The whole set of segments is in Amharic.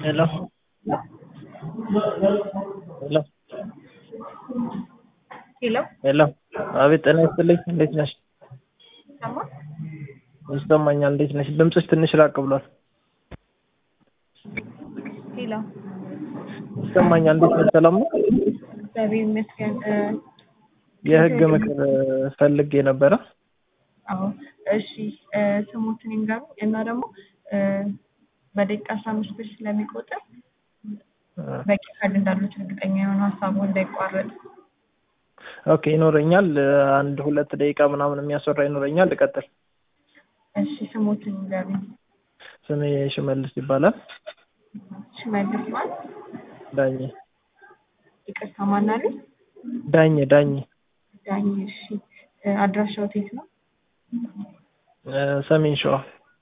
Hello. ሄሎ ሄሎ ሄሎ። አቤት ጤና ይስጥልኝ። እንዴት ነሽ? ሰማ ይሰማኛል። እንዴት ነሽ? ድምፅሽ ትንሽ ራቅ ብሏል። ሄሎ ይሰማኛል። እንዴት ነሽ? ሰላም ነው? እግዚአብሔር ይመስገን። እ፣ የህግ ምክር ፈልጌ ነበረ። አዎ እሺ፣ እ፣ ስሞትን ይንገሩ እና ደግሞ እ፣ በደቂቃ አስራ አምስት ብር ስለሚቆጥር በቂ ካርድ እንዳሉት እርግጠኛ የሆነ ሀሳቡ እንዳይቋረጥ። ኦኬ ይኖረኛል። አንድ ሁለት ደቂቃ ምናምን የሚያስወራ ይኖረኛል። ልቀጥል። እሺ፣ ስሞትን ይንገሩ። ስሜ ሽመልስ ይባላል። ሽመልስ ማን? ዳኜ ይቅርታ ማን አሉ? ዳኜ ዳኜ ዳኝ። እሺ፣ እ፣ አድራሻው የት ነው? እ፣ ሰሜን ሸዋ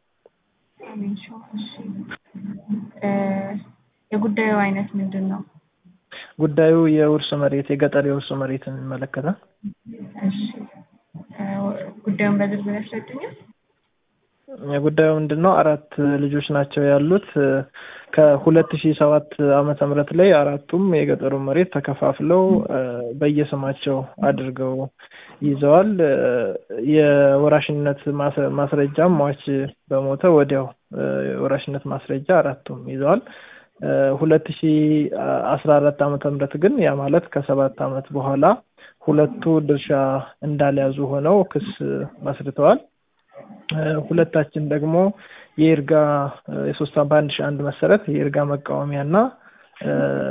ሰሜን ሸዋ። እሺ፣ እ፣ የጉዳዩ አይነት ምንድን ነው? ጉዳዩ የውርስ መሬት የገጠር የውርስ መሬትን ይመለከታል። እሺ፣ እ፣ ጉዳዩን በዝርዝር ያስረዱኛል? ጉዳዩ ምንድን ነው? አራት ልጆች ናቸው ያሉት። ከሁለት ሺ ሰባት ዓመተ ምህረት ላይ አራቱም የገጠሩ መሬት ተከፋፍለው እ፣ በየስማቸው አድርገው ይዘዋል። እ፣ የወራሽነት ማስ- ማስረጃም ሟች በሞተ ወዲያው እ፣ የወራሽነት ማስረጃ አራቱም ይዘዋል። ሁለት ሺ አስራ አራት ዓመተ ምህረት ግን ያ ማለት ከሰባት ዓመት በኋላ ሁለቱ ድርሻ እንዳልያዙ ሆነው ክስ መስርተዋል። እ፣ ሁለታችን ደግሞ የይርጋ እ፣ የሶስት በአንድ ሺ አንድ መሰረት የይርጋ መቃወሚያ እና እ፣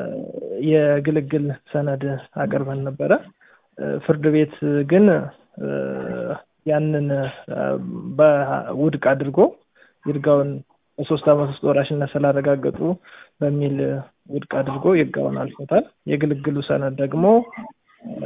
የግልግል ሰነድ አቅርበን ነበረ። እ፣ ፍርድ ቤት ግን እ፣ ያንን እ፣ በውድቅ አድርጎ ይርጋውን በሶስት ዓመት ውስጥ ወራሽነት ስላረጋገጡ በሚል ውድቅ አድርጎ ይርጋውን አልፎታል። የግልግሉ ሰነድ ደግሞ እ፣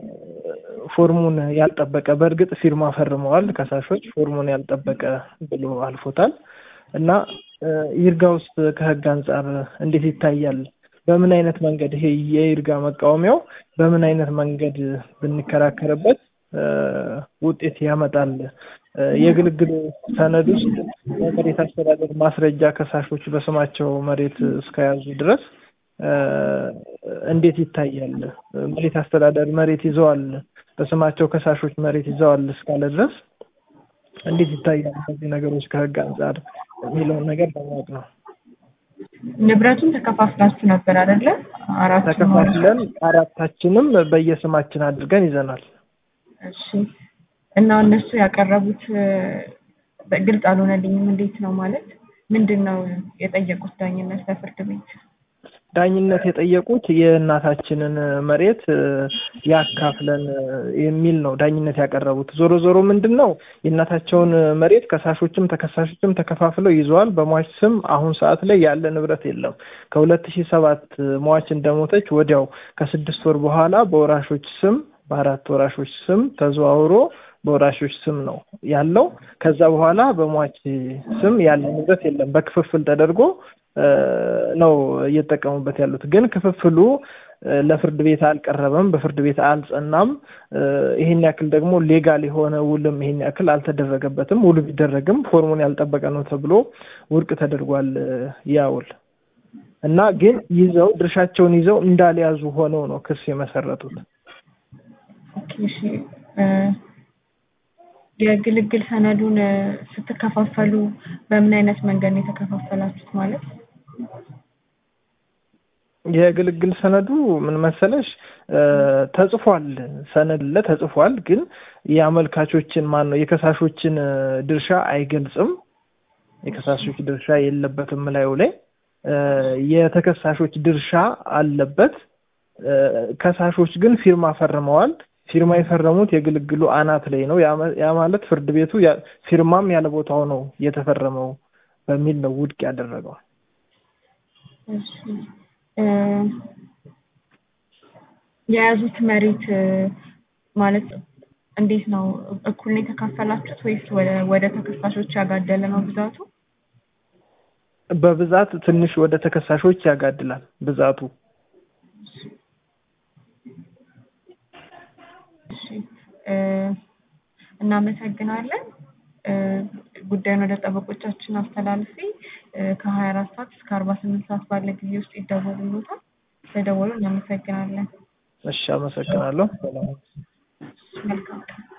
ፎርሙን ያልጠበቀ በእርግጥ ፊርማ ፈርመዋል ከሳሾች ፎርሙን ያልጠበቀ ብሎ አልፎታል እና እ፣ ይርጋ ውስጥ ከህግ አንጻር እንዴት ይታያል? በምን አይነት መንገድ ይሄ የይርጋ መቃወሚያው በምን አይነት መንገድ ብንከራከርበት እ፣ ውጤት ያመጣል? እ፣ የግልግል ሰነድ ውስጥ የመሬት አስተዳደር ማስረጃ ከሳሾች በስማቸው መሬት እስከያዙ ድረስ እ፣ እንዴት ይታያል? መሬት አስተዳደር መሬት ይዘዋል፣ በስማቸው ከሳሾች መሬት ይዘዋል እስካለ ድረስ እንዴት ይታያል? እነዚህ ነገሮች ከህግ አንጻር የሚለውን ነገር ለማወቅ ነው። ንብረቱን ተከፋፍላችሁ ነበር አይደለ? አራቱ ተከፋፍለን አራታችንም በየስማችን አድርገን ይዘናል። እሺ። እና እነሱ ያቀረቡት እ፣ በግልጽ አልሆነልኝም። እንዴት ነው ማለት ምንድን ነው የጠየቁት ዳኝነት ለፍርድ ቤት? ዳኝነት የጠየቁት የእናታችንን መሬት እ፣ ያካፍለን እ፣ የሚል ነው ዳኝነት ያቀረቡት። ዞሮ ዞሮ ምንድን ነው የእናታቸውን መሬት ከሳሾችም ተከሳሾችም ተከፋፍለው ይዘዋል። በሟች ስም አሁን ሰዓት ላይ ያለ ንብረት የለም። ከሁለት ሺህ ሰባት ሟች እንደሞተች ወዲያው ከስድስት ወር በኋላ በወራሾች ስም በአራት ወራሾች ስም ተዘዋውሮ በወራሾች ስም ነው ያለው። ከዛ በኋላ በሟች ስም ያለ ንብረት የለም። በክፍፍል ተደርጎ እ፣ ነው እየተጠቀሙበት ያሉት። ግን ክፍፍሉ እ፣ ለፍርድ ቤት አልቀረበም፣ በፍርድ ቤት አልጸናም። እ፣ ይሄን ያክል ደግሞ ሌጋል የሆነ ውልም ይሄን ያክል አልተደረገበትም። ውሉ ቢደረግም ፎርሙን ያልጠበቀ ነው ተብሎ ውድቅ ተደርጓል እ፣ ያ ውል እና ግን ይዘው ድርሻቸውን ይዘው እንዳልያዙ ሆነው ነው ክስ የመሰረቱት። ኦኬ፣ እሺ። እ፣ የግልግል ሰነዱን እ፣ ስትከፋፈሉ በምን አይነት መንገድ ነው የተከፋፈላችሁት? ማለት የግልግል ሰነዱ ምን መሰለሽ እ፣ ተጽፏል፣ ሰነድ ለ ተጽፏል። ግን የአመልካቾችን ማን ነው የከሳሾችን እ፣ ድርሻ አይገልጽም። የከሳሾች ድርሻ የለበትም ላዩ ላይ እ፣ የተከሳሾች ድርሻ አለበት። እ፣ ከሳሾች ግን ፊርማ ፈርመዋል። ፊርማ የፈረሙት የግልግሉ አናት ላይ ነው። ያ መ- ያ ማለት ፍርድ ቤቱ ያ- ፊርማም ያለ ቦታው ነው የተፈረመው በሚል ነው ውድቅ ያደረገው። እሺ። እ፣ የያዙት መሬት እ፣ ማለት እንዴት ነው? እኩል ነው የተካፈላችሁት ወይስ ወደ ወደ ተከሳሾች ያጋደለ ነው ብዛቱ? በብዛት ትንሽ ወደ ተከሳሾች ያጋድላል ብዛቱ። እሺ እ፣ እናመሰግናለን። እ፣ ጉዳዩን ወደ ጠበቆቻችን አስተላልፌ ከሀያ አራት ሰዓት እስከ አርባ ስምንት ሰዓት ባለ ጊዜ ውስጥ ይደወሉልዎታል። ስለደወሉ እናመሰግናለን። እሺ፣ አመሰግናለሁ። ሰላም መልካም ቀን።